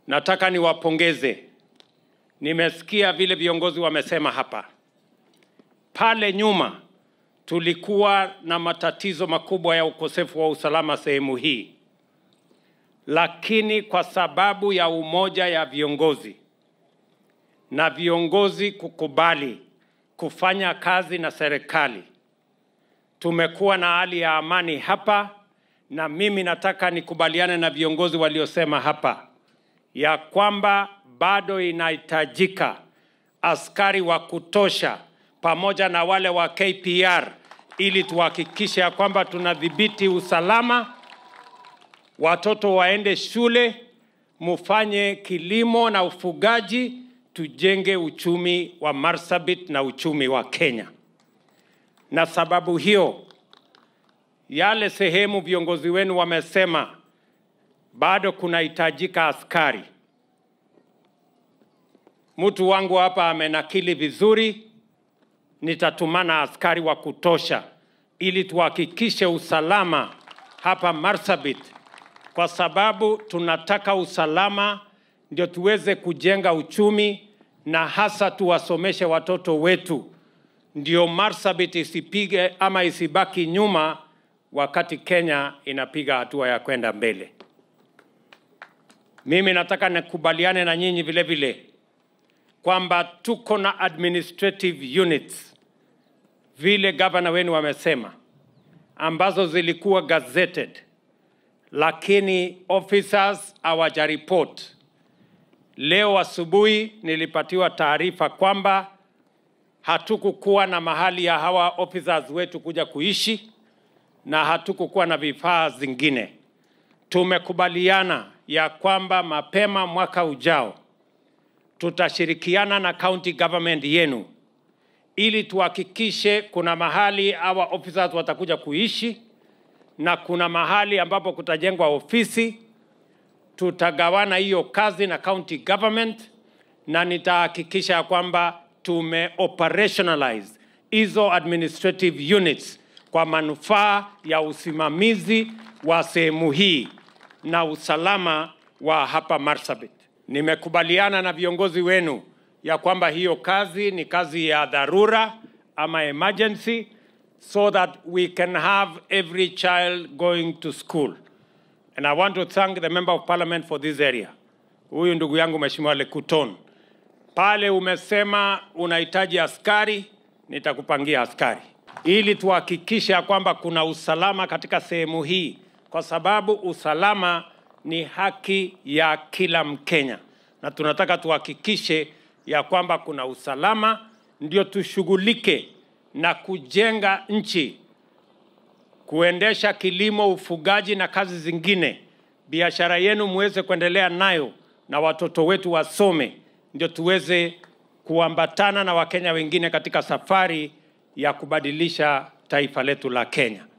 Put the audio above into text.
Nataka niwapongeze. Nimesikia vile viongozi wamesema hapa. Pale nyuma tulikuwa na matatizo makubwa ya ukosefu wa usalama sehemu hii, lakini kwa sababu ya umoja ya viongozi na viongozi kukubali kufanya kazi na serikali, tumekuwa na hali ya amani hapa, na mimi nataka nikubaliane na viongozi waliosema hapa ya kwamba bado inahitajika askari wa kutosha pamoja na wale wa KPR ili tuhakikishe ya kwamba tunadhibiti usalama, watoto waende shule, mufanye kilimo na ufugaji, tujenge uchumi wa Marsabit na uchumi wa Kenya. Na sababu hiyo, yale sehemu viongozi wenu wamesema bado kunahitajika askari. Mtu wangu hapa amenakili vizuri, nitatumana askari wa kutosha ili tuhakikishe usalama hapa Marsabit, kwa sababu tunataka usalama ndio tuweze kujenga uchumi na hasa tuwasomeshe watoto wetu, ndio Marsabit isipige ama isibaki nyuma wakati Kenya inapiga hatua ya kwenda mbele. Mimi nataka nikubaliane na nyinyi vile vile kwamba tuko na administrative units vile gavana wenu wamesema, ambazo zilikuwa gazetted, lakini officers hawajaripoti. Leo asubuhi nilipatiwa taarifa kwamba hatukukuwa na mahali ya hawa officers wetu kuja kuishi na hatukukuwa na vifaa zingine. Tumekubaliana ya kwamba mapema mwaka ujao tutashirikiana na county government yenu ili tuhakikishe kuna mahali hawa officers watakuja kuishi na kuna mahali ambapo kutajengwa ofisi. Tutagawana hiyo kazi na county government, na nitahakikisha kwamba tume operationalize hizo administrative units kwa manufaa ya usimamizi wa sehemu hii na usalama wa hapa Marsabit. Nimekubaliana na viongozi wenu ya kwamba hiyo kazi ni kazi ya dharura ama emergency so that we can have every child going to school. And I want to thank the member of parliament for this area. Huyu ndugu yangu Mheshimiwa Lekuton. Pale umesema unahitaji askari, nitakupangia askari ili tuhakikishe ya kwamba kuna usalama katika sehemu hii, kwa sababu usalama ni haki ya kila Mkenya, na tunataka tuhakikishe ya kwamba kuna usalama, ndio tushughulike na kujenga nchi, kuendesha kilimo, ufugaji na kazi zingine. Biashara yenu muweze kuendelea nayo na watoto wetu wasome, ndio tuweze kuambatana na Wakenya wengine katika safari ya kubadilisha taifa letu la Kenya.